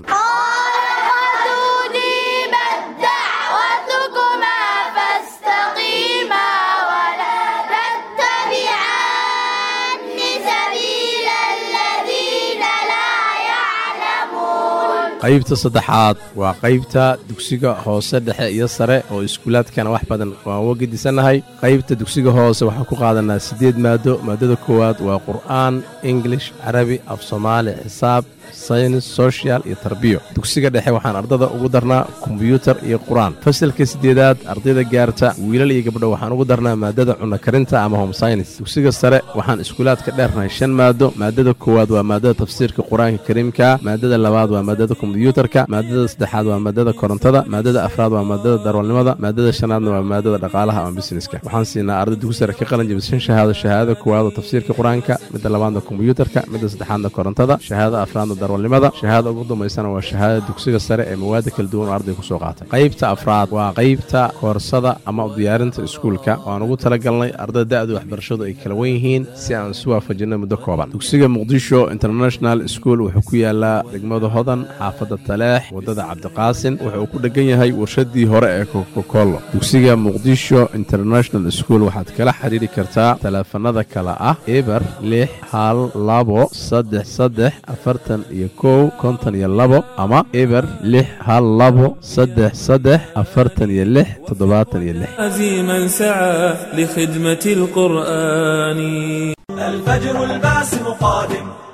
qaybta saddexaad waa qaybta dugsiga hoose dhexe iyo sare oo iskuulaadkana wax badan waan uga gedisannahay qaybta dugsiga hoose waxaan ku qaadanaa siddeed maado maadada koowaad waa qur'aan ingilish carabi af soomaali xisaab saynis sochial iyo tarbiyo dugsiga dhexe waxaan ardada ugu darnaa kombyuutar iyo qur-aan fasalka siddeedaad ardayda gaarta wiilal iyo gabdho waxaan ugu darnaa maadada cunno karinta ama home synis dugsiga sare waxaan iskuulaadka dheernahay shan maado maadada koowaad waa maadada tafsiirka qur-aanka kariimka maadada labaad waa maadada kombyuutarka maadada saddexaad waa maadada korontada maadada afraad waa maadada darwalnimada maadada shanaadna waa maadada dhaqaalaha ama busineska waxaan siinaa arday dugsi sare ka qalin jabishan shahaado shahaadada koowaad oo tafsiirka qur-aanka midda labaadna kombyuutarka midda saddexaadna korontada shahaadada afraadna darwalnimada shahaada ugu dambaysana waa shahaadada dugsiga sare ee mawaada kala duwan oo arday ku soo qaatay qaybta afraad waa qaybta koorsada ama u diyaarinta iskuulka waan ugu talagalnay ardada da-da waxbarashadu ay kala wen yihiin si aan isu waafajinno muddo kooban dugsiga muqdisho international school wuxuu ku yaalaa degmada hodan xaafadda taleex waddada cabdiqaasin wuxuu ku dhegan yahay warshadii hore ee kokokolo dugsiga muqdisho international school waxaad kala xiriiri kartaa taleefanada kale ah eber lix hal labo saddex saddex afartan iyo kow konton iyo labo ama eber lix hal labo saddex saddex afartan iyo lix toddobaatan iyo lix عزيما سعى لخدمة القرآن الفجر الباسم قادم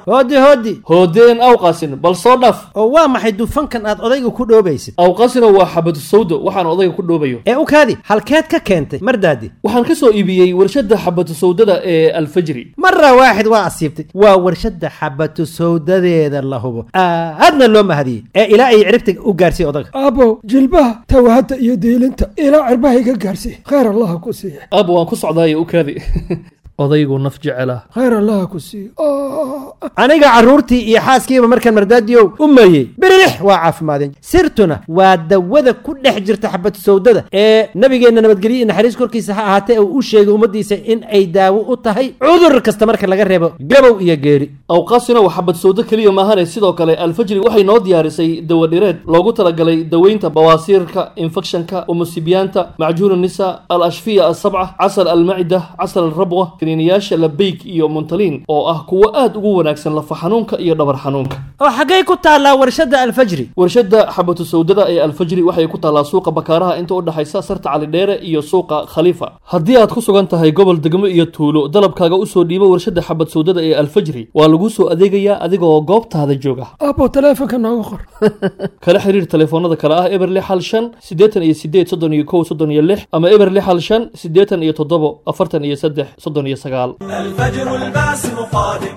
hoodi hoodi hoodeen awqasin bal soo dhaf oo waa maxay dufankan aad odayga ku dhoobaysid awqasino waa xabadu sawdo waxaan odayga ku dhoobayo ee u kaadi halkeed ka keentay mardaadi waxaan ka soo iibiyey warshadda xabadu sawdada ee alfajri mara waaxid waa asiibtay waa warshadda xabatu sawdadeeda la hubo aadna loo mahadiyey ee ilaa ay ciribta u gaarsiiy odaga aabow jilbaha tawahadda iyo diilinta ilaa cirbaha iga gaarsiiy khayr allaha ku siiya aab waan ku socdaayo u kaadi odaygu naf jecela khayr allaha ku siiya aniga carruurtii iyo xaaskiiba markaan mardaadiyow u meeyey biririx waa caafimaadeen sirtuna waa dawada ku dhex jirta xabad sawdada ee nabigeenna nabadgelyo iyo naxariis korkiisa ha ahaatee uu u sheegay ummaddiisa in ay daawo u tahay cudur kasta marka laga reebo gabow iyo geeri awqaasina waa xabad sawdo keliya maahane sidoo kale alfajri waxay noo diyaarisay dawadhireed loogu talagalay daweynta bawaasiirka infekshanka umusibiyaanta macjuun nisa al ashfiya asabca casal almacida casal alrabwa kiniiniyaasha labeyg iyo muntaliin oo ah kuwo aad ugu wanaagsan lafa xanuunka iyo dhabar xanuunka oo xaggay ku taallaa warshadda alfajri warshadda xabatu sawdada ee alfajri waxay ku taallaa suuqa bakaaraha inta u dhexaysa sarta calidheere iyo suuqa khaliifa haddii aad ku sugan tahay gobol degmo iyo tuulo dalabkaaga usoo dhiibo warshadda xabad sawdada ee alfajri waa lagu soo adeegayaa adigoo goobtaada jooga aabow taleefonka nooga qor kala xiriir telefoonada kale ah eber lix hal shan siddeetan iyo sideed soddon iyo kow soddon iyo lix ama eber lix hal shan siddeetan iyo toddobo afartan iyo saddex soddon iyo sagaal الفجر الباسم قادم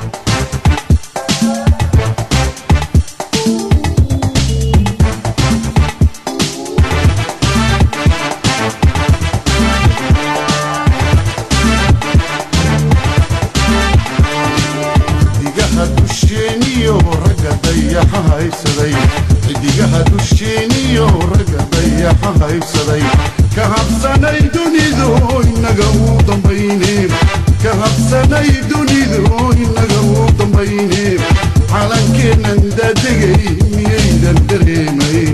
xidigaha dusheeniyo ragga dayaxa haysaday xidigaha dusheeniyo ragga dayaxa haysaday ka habsanay dunidu inaga uu dambayne ka habsanay dunidu inaga uu dambayne calankeennan daadegay miyaydan dareemayn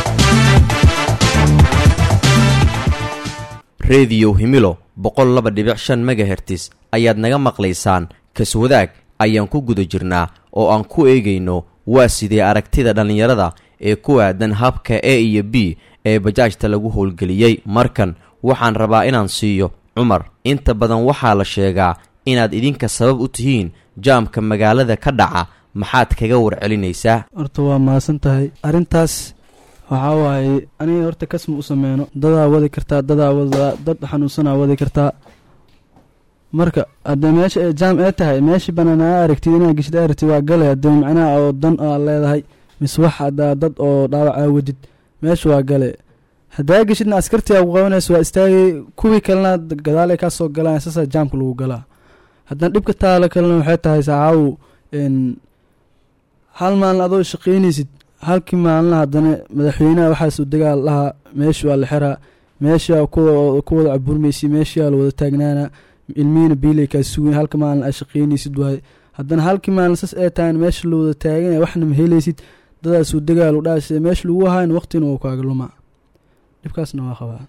rediyo himilo boqol laba dhibic shan megahertis ayaad naga maqlaysaan kaswadaag ayaan ku guda jirnaa oo aan ku eegayno waa sidee aragtida dhallinyarada ee ku aadan habka a iyo b ee bajaajta lagu howlgeliyey markan waxaan rabaa inaan siiyo cumar inta badan waxaa la sheegaa inaad idinka sabab u tihiin jaamka magaalada ka dhaca maxaad kaga warcelinaysaa horta waa mahadsan tahay arrintaas waxaa waaye aniga horta kasma u sameyno dadaa wadi kartaa dadaa wadaa dad xanuunsanaa wadi kartaa marka haddee meesha ee jaam ee tahay meeshii banaan aa aragtid inaa geshid aa aragtid waa gale haddee macnaha oo dan aa leedahay mise wax haddaa dad oo dhaawac aa wadid meesha waa gale haddaa geshidna askartii aa ku qabanaysa waa istaagay kuwii kalena gadaalay kaa soo galaan saasaa jaamka lagu galaa haddana dhibka taalo kalena waxay tahay saacaawu n hal maalin adoo shaqaynaysid halkii maalina haddana madaxweynaha waxaasuu dagaal lahaa meesha waa la xiraa meeshaa ku wada caburmaysa meeshaa la wada taagnaana ilmihiina biilay kaa sugayn halka maalin aa shaqaynaysid waaye haddana halkii maalin sas ee tahan meesha la wada taaganaya waxna ma helaysid dadaasuu dagaal u dhaas meesha lagu hayn waqtina uu kaaga lumaa dhibkaasna waa qabaa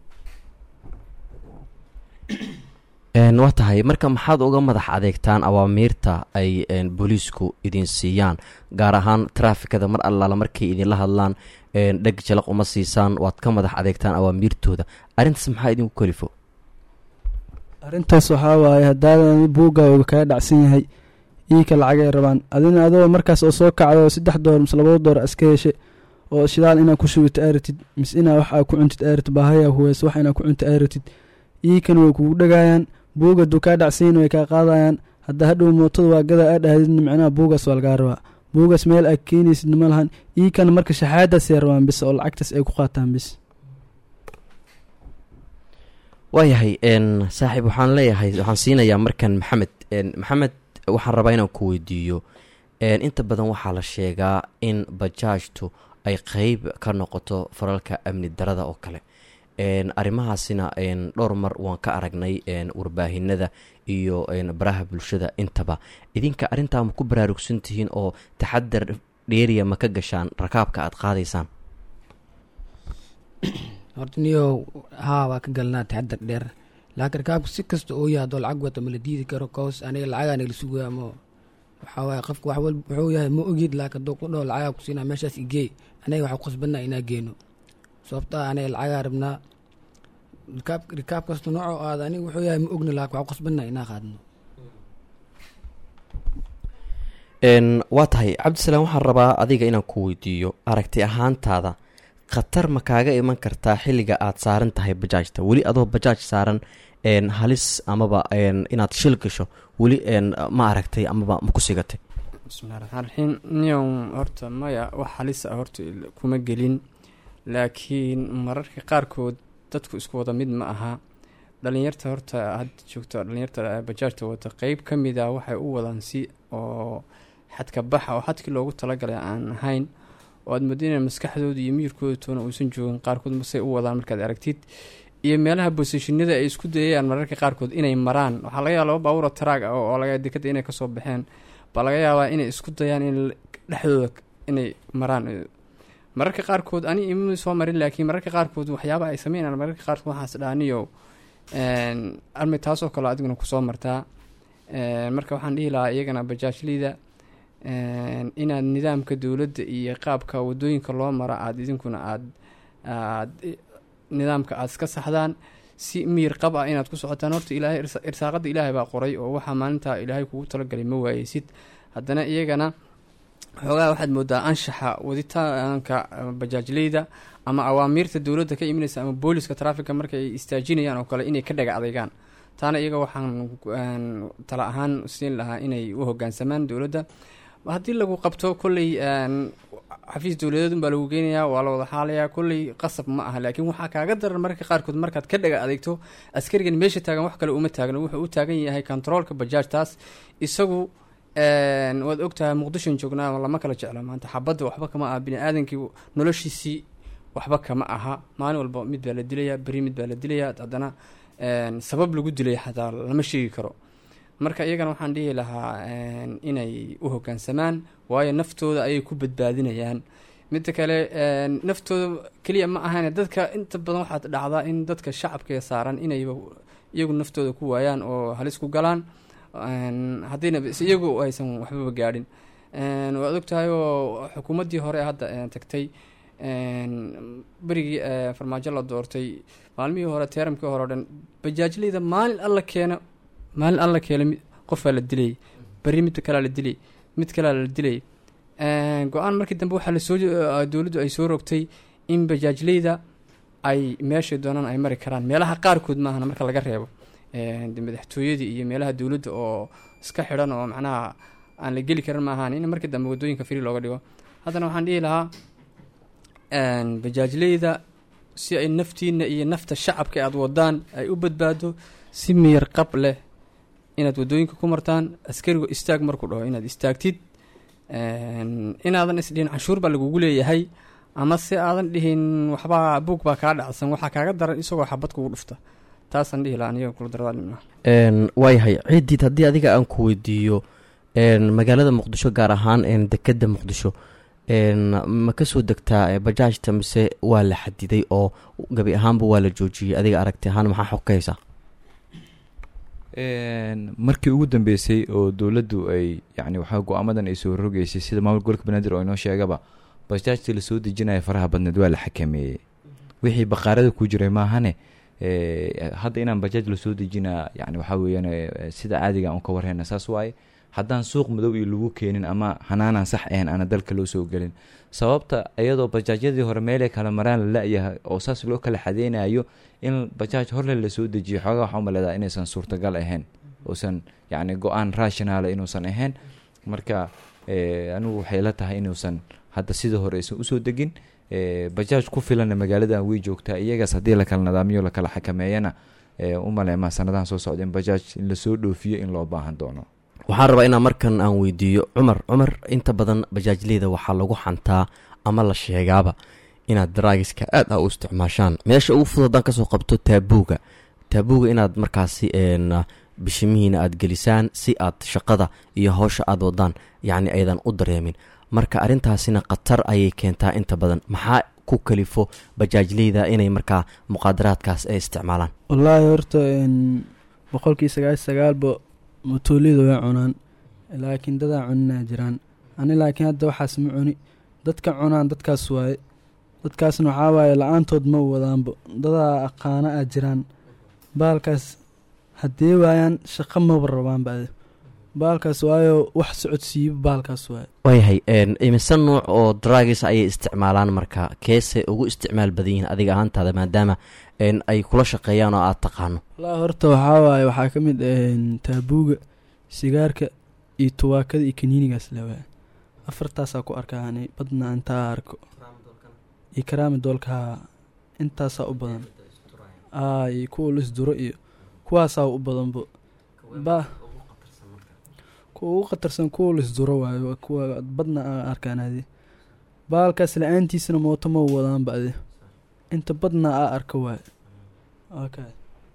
waa tahay marka maxaad uga madax adeegtaan awaamiirta ay booliisku idin siiyaan gaar ahaan traafikada mar allaala markay idinla hadlaan dheg jalaq uma siisaan waad ka madax adeegtaan awaamiirtooda arrintaas maxaa idinku kalifo arrintaas waxaa waaye haddaadan buuggaaga kaa dhacsan yahay iika lacagay rabaan adina adoo markaas oo soo kacdo saddex door mise labada door iska heshe oo shidaal inaa ku shubito aaratid mise inaa wax aa ku cuntid aaratid baahaya huweys wax inaa ku cunta aaratid iikan way kugu dhagaayaan buuga duu kaa dhacsanyin way kaa qaadayaan hadda hadhow mootada waa gadaa aa dhahdidna micnaha buugaas waa lagaa rabaa buugaas meel aa keenaysidna ma lahan iikan marka shaxaadaasay rabaan bis oo lacagtaas ay ku qaataan bis waayahay saaxiib waxaan leeyahay waxaan siinayaa markan maxamed maxamed waxaan rabaa inaan ku weydiiyo inta badan waxaa la sheegaa in bajaajtu ay qeyb ka noqoto faralka amni darada oo kale arrimahaasina dhowr mar waan ka aragnay warbaahinada iyo baraha bulshada intaba idinka arrintaa ma ku baraarugsan tihiin oo taxadar dheeriya ma ka gashaan rakaabka aad qaadaysaan horta niyo haa waa ka galnaa taxadar dheer laakiin rakaabka si kasta oo yahay haddoo lacag wata ma la diidi karo koos aniga lacagaa nagala sugaya mo waxaa waaye qofka wax walba wuxuu yahay ma ogid laakiin hadduu ku dhaho lacagaa ku siinaa meeshaas igeey aniga waxaa qasbanaa inaa geeno sababta aniga lacagaa rabnaa rikaab rikaab kasta noocoo aada aniga wuxuu yahay ma ogna laakiin waxaa qasbanaa inaa qaadno n waa tahay cabdisalaam waxaan rabaa adiga inaan ku weydiiyo aragti ahaantaada khatar ma kaaga iman kartaa xilliga aad saaran tahay bajaajta weli adoo bajaaj saaran n halis amaba n inaad shil gasho weli n ma aragtay amaba ma ku sigatay bismillahi raxmaan raxiim niyow horta maya wax halis ah horta il- kuma gelin laakiin mararka qaarkood dadku isku wada mid ma aha dhalinyarta horta hadda joogta dhalinyarta bajaajta wata qeyb ka mid a waxay u wadaan si oo xadka baxa oo xadkii loogu talagalay aan ahayn oo aad moodo inay maskaxdooda iyo miyirkooda toona uusan joogin qaarkood masay u wadaan markaad aragtid iyo meelaha bosishinada ay isku dayayaan mararka qaarkood inay maraan waxaa laga yaaba laba baabuura taraag ah oo laga dekada inay kasoo baxeen baa laga yaabaa inay isku dayaan in dhexdooda inay maraan mararka qaarkood ani ima soo marin laakiin mararka qaarkood waxyaaba ay sameynayaan mararka qaarkood waxaas dhaaniyo armi taasoo kale adiguna kusoo martaa Een, marka waxaan dhihi lahaa iyagana bajaajlida een, inaad nidaamka dowladda iyo qaabka wadooyinka loo mara aada idinkuna aad aad nidaamka aada iska saxdaan si miyir qab ah inaad ku socotaan horta ilaahay irsa- irsaaqada ilaahay baa qoray oo waxaa maalinta ilaahay kugu talagalay ma waayeysid haddana iyagana xoogaa waxaad moodaa anshaxa waditaanka eh, bajaajleyda ama awaamiirta dowladda ka imanaysa ama booliska trafficka markay istaajinayaan oo kale inay ka dhaga adeegaan taana iyaga waxaan een, tala ahaan siin lahaa inay u hogaansamaan dowladda haddii lagu qabto kolley een, xafiis dowladeed unbaa lagu geynayaa waa la wada xaalayaa kolley qasab ma aha laakiin waxaa kaaga daran mararka qaarkood markaad ka dhaga adeegto askarigan meesha taagan wax kale uma taagno wuxuu u taagan yahay controolka bajaajtaas isagu een, waad ogtahay muqdishon joognaa lama kala jeclo maanta xabadda waxba kama aha bini-aadankii noloshiisii waxba kama aha maalin walba mid baa la dilayaa beri mid baa la dilayaa haddana een, sabab lagu dilay xataa lama sheegi karo marka iyagana waxaan dhihi lahaa een, inay u hogaansamaan waayo naftooda ayay ku badbaadinayaan midda kale een, naftooda keliya ma ahan dadka inta badan waxaad dhacdaa in dadka shacabka saaran inayba iyagu naftooda ku waayaan oo halis ku galaan een, haddiina bs iyagu aysan waxbaba gaadhin een, waad ogtahay oo xukuumaddii hore hadda een, tagtay een, berigii ee, farmaajo la doortay maalmihii hore teeramkii hore o dhan bajaajleyda maalin alla keena maalin alla keena mi- qofaa la dilay beri mid kalaa la dilay mid kalaa la dilay Een, go-aan markii dambe waxaa lasoo eh, dowladdu ay soo rogtay in bajaajleyda ay meeshay doonaan ay mari karaan meelaha qaarkood maahana marka laga reebo Een, de madaxtooyadii iyo meelaha dowladda oo iska xidhan oo macnaha aan la geli karin maahan in markii dambe wadooyinka free looga dhigo haddana waxaan dhihi lahaa een, bajaajleyda si ay naftiina iyo nafta shacabka aad wadaan ay u badbaado si miyar qab leh inaad wadooyinka ku martaan askarigu istaag markuu dhaho inaad istaagtid Een, inaadan isdhihin canshuur baa lagugu leeyahay ama se aadan dhihin waxbaa buug baa kaa dhacsan waxaa kaaga daran isagoo xabad kugu dhufta taasaan dhihi lahaa aniga kula darada dhibna n waayahay ciidiid haddii adiga aan ku weydiiyo n magaalada muqdisho gaar ahaan n dekeda muqdisho n ma kasoo degtaa eh, bajaajta mise waa la xadiday oo gabi ahaanba waa la joojiyey adiga aragti ahaan maxaa xog ka haysaa Een, markii ugu dambeysay oo dowladdu ay yani waxaa go-aamadan ay soo rogeysay sida maamul gobolka banaadir oo inoo sheegaba bajaajtii lasoo dejinaya faraha badneed waa la xakameeyey wixii baqaarada ku jiray maahane eh, hadda inaan bajaaj lasoo dejinaa yani waxaa weeyaan eh, sida caadiga aan ka warhayna saas waaye haddaan suuq madow iyo lagu keenin ama xanaanaan sax ahayn aana dalka loo soo gelin sababta iyadoo bajaajyadii hore meelay kala maraan la la-yahay oo saas loo kala xadeynayo in bajaaj horle lasoo dejiyo xoogaa waxaa umaleedaa inaysan suurtagal ahayn uusan yani go-aan rationaala inuusan ahayn marka eh, anigu waxay la tahay inuusan hadda sidii hore aysan usoo degin eh, bajaaj ku filanna magaaladan way joogtaa iyagaas haddii lakala nidaamiyo lakala xakameeyana eh, umaleema sanadahan soo socda in bajaaj in lasoo dhoofiyo in loo baahan doono waxaan rabaa inaan markan aan weydiiyo cumar cumar inta badan bajaajleyda waxaa lagu xantaa ama la sheegaaba inaad daraagiska aad a u isticmaashaan meesha ugu fudud haddaan kasoo qabto taabuuga taabuuga inaad markaasi n bishimihiina aad gelisaan si aad shaqada iyo howsha aad wadaan yacni aydan u dareemin marka arrintaasina khatar ayay keentaa inta badan maxaa ku kalifo bajaajleyda inay markaa muqaadaraadkaas ay isticmaalaan wallaahi horta n boqolkii sagaal sagaalba matooliyada way cunaan laakiin dadaa cuninaa jiraan ani laakiin hadda waxaas ma cuni dadka cunaan dadkaas waaye dadkaasna waxaa waaye la-aantood ma wadaanba dadaa aqaana a jiraan baalkaas haddee waayaan shaqo maba rabaanba adi baalkaas waayo wax socodsiiba baalkaas waayo waayahay een, imise nuuc oo dragis ayay isticmaalaan marka keese ugu isticmaal badan yihiin adiga ahaantaada maadaama een, ay kula shaqeeyaan oo aad taqaano wallaahi horta waxaa waaye waxaa ka mid een, taabuuga sigaarka iyo tubaakada iyo kaniinigaas le waaye afartaasaa ku arkaa ani badna intaa arko iyo karaami doolka haa intaasaa u badan aa iyo kuwa la isduro iyo kuwaasaa u badanbo ba kuwa ugu khatarsan kuwa la isduro waayo kuwa badna aan arkaan adi baalkaas la-aantiisana mooto ma wadaanba adi inta badna aa arka waayo okay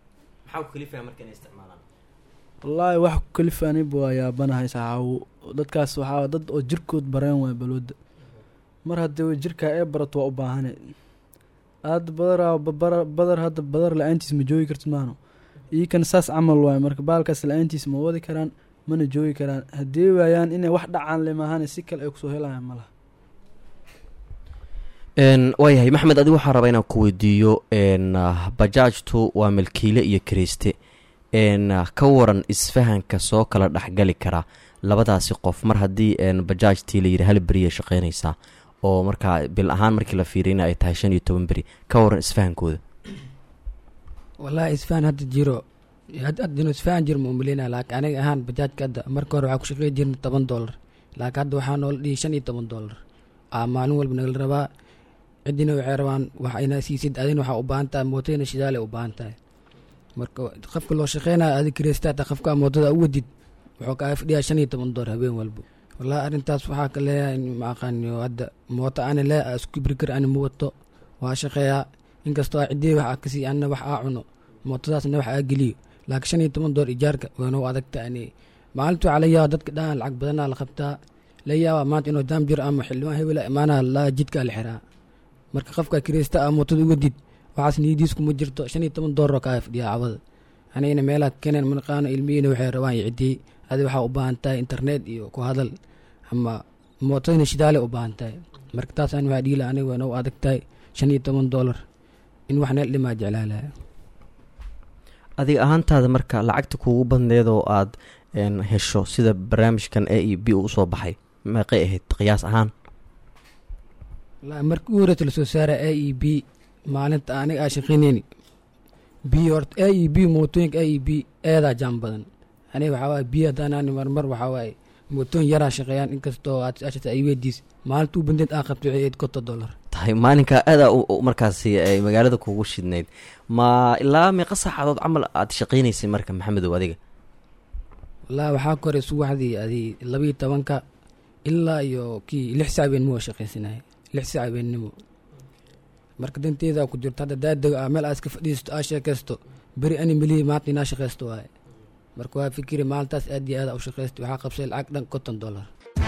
wallaahi wax ku kalifa aniba waa yaabanahay saxaawo dadkaas waxaa dad oo jirkood bareen waay balooda mar haddii jirkaa ee barato waa u baahane aad badaraa babara- badar hadda badar la-aantiis ma joogi kartid maano iikana saas camal waaye marka baalkaas la-aantiis ma wadi karaan mana joogi karaan haddii waayaan inay wax dhacaan le maahane si kale ay kusoo helayaan malaha Een, waayahay maxmed adigu waxaa rabaa inaan ku weydiiyo een, ah, bajaajtu waa milkiile iyo kiriste een, ah, ka waran isfahanka soo kala dhexgali kara labadaasi qof mar haddii een, bajaajtii la yidhi hal beriya shaqeynaysaa oo markaa bil ahaan markii la fiiriyna ay tahay shan iyo toban beri ka waran isfahankooda wallaahi isfahan hadda jiro had- hadda inuu isfahan jiro ma umaleynaya laakiin aniga ahaan bajaajka hadda marka hore waxaa ku shaqeey jirna toban doolar laakiin hadda waxaa noola dhihi shan iyo toban doolar aa maalin walba nagala rabaa ciddina waxay rabaan wax ina siisid adina waxaa u baahan tahay mootadina shidaale u baahan tahay marka qofka loo shaqeynaya adi kireystaata qofka mootada u wadid wuxuu kaa fadhiyaa shan iyo toban doolar habeen walba wallaahi arrintaas waxaa ka leeyahay ma aqaaniyo hadda mooto ani lee aa isku kibri kar ani ma wato waa shaqeeyaa inkastoo aa ciddii wax aa kasii anna wax aa cuno mootadaasna wax aa geliyo laakiin shan iyo toban doolar ijaarka waana u adagta ani maalintu waxaa la yaaba dadka dhahan lacag badanaa la qabtaa la yaaba maanta inuu daam jiro ama xildhibaan hebela imaanaha la jidkaa la xiraa marka qofka kireysta aa mootada uga did waxaas niyadiis kuma jirto shan iyo toban doolar oo kaa fadhiya cawada anigana meelaha keeneen manaqaano ilmihiina waxay rabaan iyo ciddii adi waxaa u baahan tahay internet iyo ku hadal ama mootadina shidaale u baahan tahay marka taas aan waxaa dhiila aniga waana u adag tahay shan iyo toban doolar in wax neel dhimaa jeclaalaya adiga ahaantaada marka lacagta kuugu badneed oo aad een, hesho sida barnaamijkan a e b uu usoo baxay meeqay ahayd qiyaas ahaan wallaahi markii u horeyta lasoo saara a e b maalinta aniga aa shaqeyneyni b horta a e b mootooyinka a e b eedaa jaam badan aniga waxaa waaye b haddaanaani marmar waxaa waaye mootooyin yaraa shaqeeyaan inkastoo aad ashata ay weydiis maalinta u bandeed aa qabto waxay ahayd konton dollar tahay maalinka aadaa u- u- markaasi ay magaalada kuugu shidnayd ma ilaa meeqa saacadood camal aad shaqeynaysay marka maxamedow adiga wallaahi waxaa kore subaxdii adi labiyo tobanka ilaa iyo kii lix saac beenimo waa shaqaysanaya lix saac beennimo marka danteeda ku jirto hadda daadego ah meel aa iska fadhiisto aa sheekaysto beri ani melihi maanta inaa shaqaysto waaye marka waa fikiri maalintaas aad iyo aada u shaqaysto waxaa qabsay lacag dhan konton dollar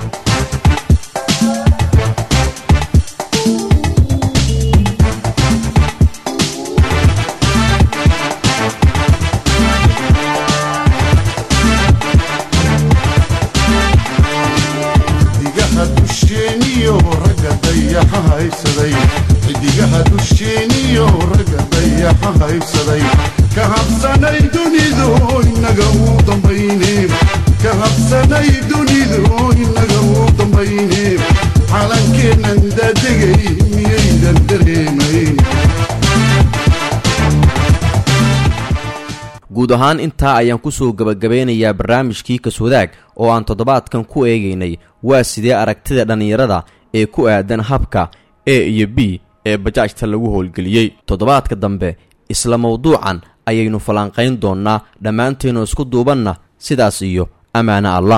xidigaha dusheeniyo ragga dayaxa haysaday xidigaha dusheeniyo ragga dayaxa haysaday ka habsanay dunidu inaga uu dambayne ka habsanay dunidu inaga uu dambayne calankeennan daadegay miyaydan dareemayn guud ahaan intaa ayaan kusoo gebagabeynayaa barnaamijkii kaswadaag oo aan toddobaadkan ku eegaynay waa sidee aragtida dhallinyarada ee ku aadan habka a iyo b ee bajaajta lagu howlgeliyey toddobaadka dambe isla mawduucan ayaynu falanqayn doonnaa dhammaanteennu isku duubanna sidaas iyo ammaano allah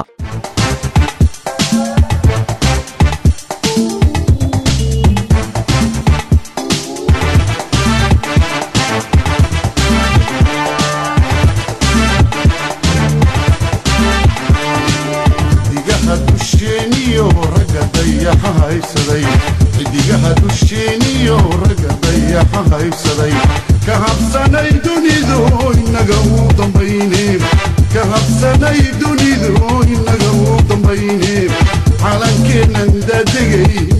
xidigaha dusheeniyo ragga dayaxa haysaday xidigaha dusheeniyo ragga dayaxa haysaday ka habsanay dunidu inaga uu dambayne ka habsanay dunidu inaga uu dambayne calankeennan daadegay